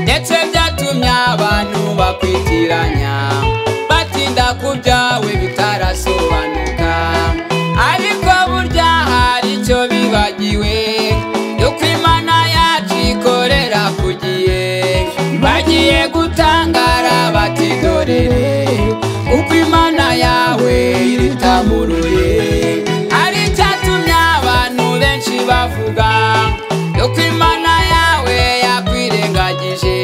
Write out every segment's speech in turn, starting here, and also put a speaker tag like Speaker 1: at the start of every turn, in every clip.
Speaker 1: ndetse byatumye abantu bakwitiranya batinda ku byawe bitarasobanuka ariko burya hari icyo bibagiwe yuko imana yacu ikorera ku gihe bagiye gutangara bati dorere uko imana yawe iritamuruye ari icyatumye abantu benshi bavuga yuko imana yawe yakwirengagije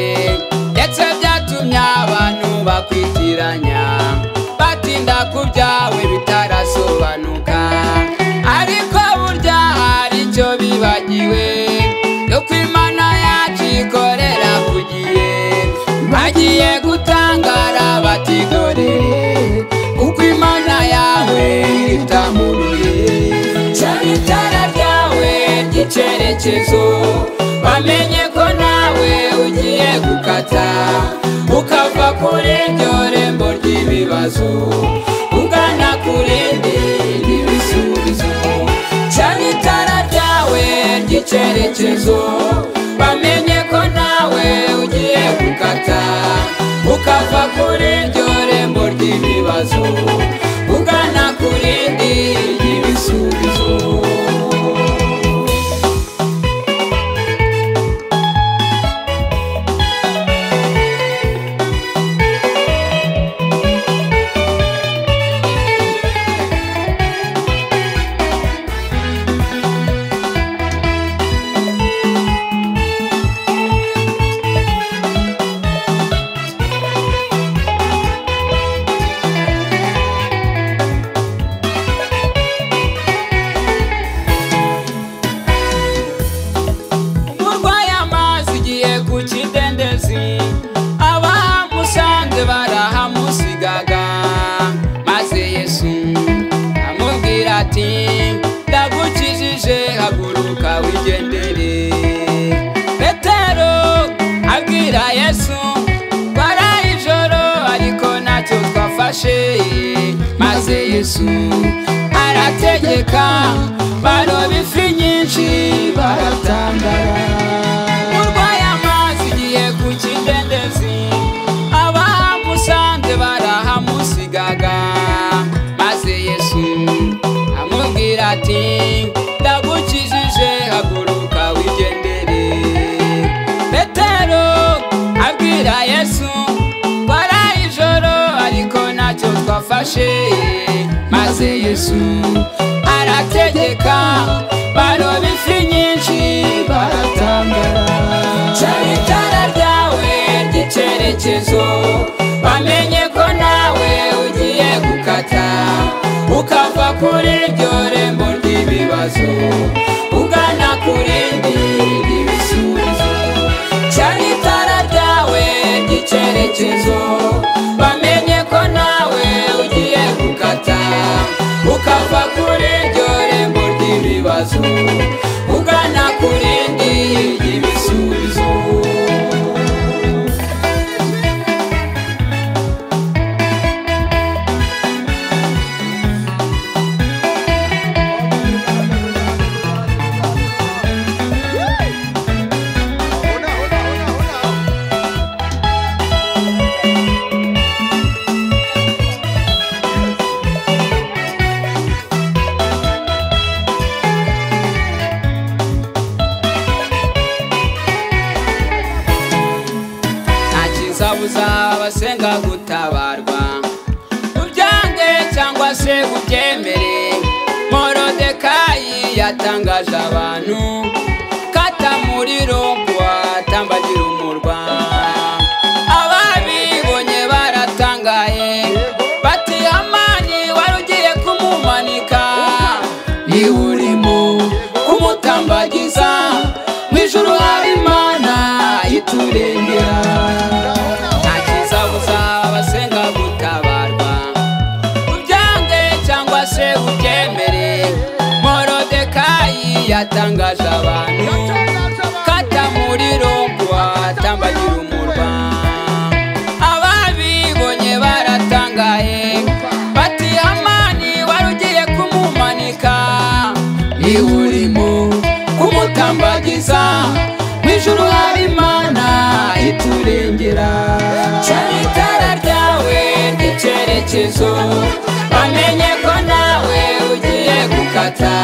Speaker 1: ndetse byatumye abantu bakwitiranya batinda ku byawe bitarasobanuka ariko burya hari icyo bibagiwe yuko imana yacu ikorera ku gihe bagiye gutangara bati dore uko imana yawe itamuruye cyane itara ryawe ry'icyerekezo bamenye ko nawe ugiye gukata ukava kuri iryo rembo ry'ibibazo ugana ku rindi ry'ibisubizo cyane itara ryawe ry'icyerekezo bamenye ko nawe ugiye gukata ukava kuri iryo rembo ry'ibibazo ugana ku rindi ry'ibisubizo urwaye amazi ugiye ku kidendezi abahamusanze barahamusigaga maze yesu amubwira ati ndagukijije haguruka wigendere petero abwira yesu twari ijoro ariko ntacyo twafashe maze yesu arategeka baroba ifi nyinshi baratangara urwaye amazi ugiye ku kidendezi abahamusanze barahamusigaga maze yesu amubwira ati ndagukijije haguruka wigendere petero abwira yesu twaraye ijoro ariko ntacyo twafashe maze yesu arategeka baroba ifi nyinshi baratangara cyane itara ryawe ry'icyerekezo bamenye ko nawe ugiye gukata ukava kuri iryo rembo ry'ibibazo ugana ku rindi ry'ibisubizo cyane itara ryawe ry'icyerekezo bamenye ko nawe ugiye gukata ukava kuri iryo rembo ry'ibibazo ugana ku rindi ry'ibisubizo nta kizabuza abasenga gutabarwa ubyange cyangwa se ubyemere morodekayi yatangaje abantu katamuriro atambagira umurwa ababibonye baratangaye bati amani wari ugiye kumumanika niba urimo kumutambagiza mu ijuru hari imana iturengera nta kizabuza abasenga gutabarwa ubyange cyangwa se ubyemere morodekayi yatangaje abantu katamuriro atambagira umurwa ababibonye baratangaye bati amani wari ugiye kumumanika niba urimo kumutambagiza mu ijuru hari imana iture
Speaker 2: kwiringira
Speaker 1: Cana itara ryawe ry'icyerekezo bamenye ko nawe ugiye gukata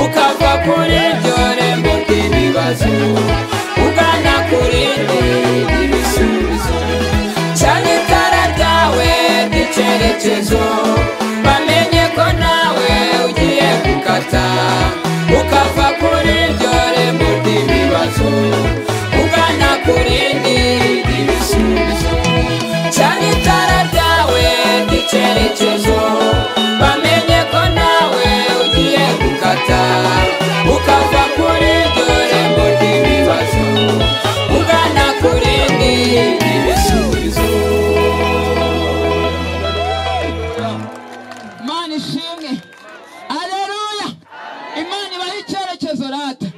Speaker 1: ukava kuri iryo rembo ry'ibibazo ugana kuri rindi ry'ibisubizo cana itara ryawe ry'icyerekezo bamenye ko nawe ugiye gukata ukava kuri iryo rembo ry'ibibazo ugana kuri rindi ry'ibisubizo cyane itara ryawe ry'icyerekezo bamenye ko nawe ugiye gukata ukava kuri iryo rembo ry'ibibazo ugana kuri rindi ry'ibisubizo
Speaker 2: imana ishimwe aleluya imana ibaha icyerekezo rata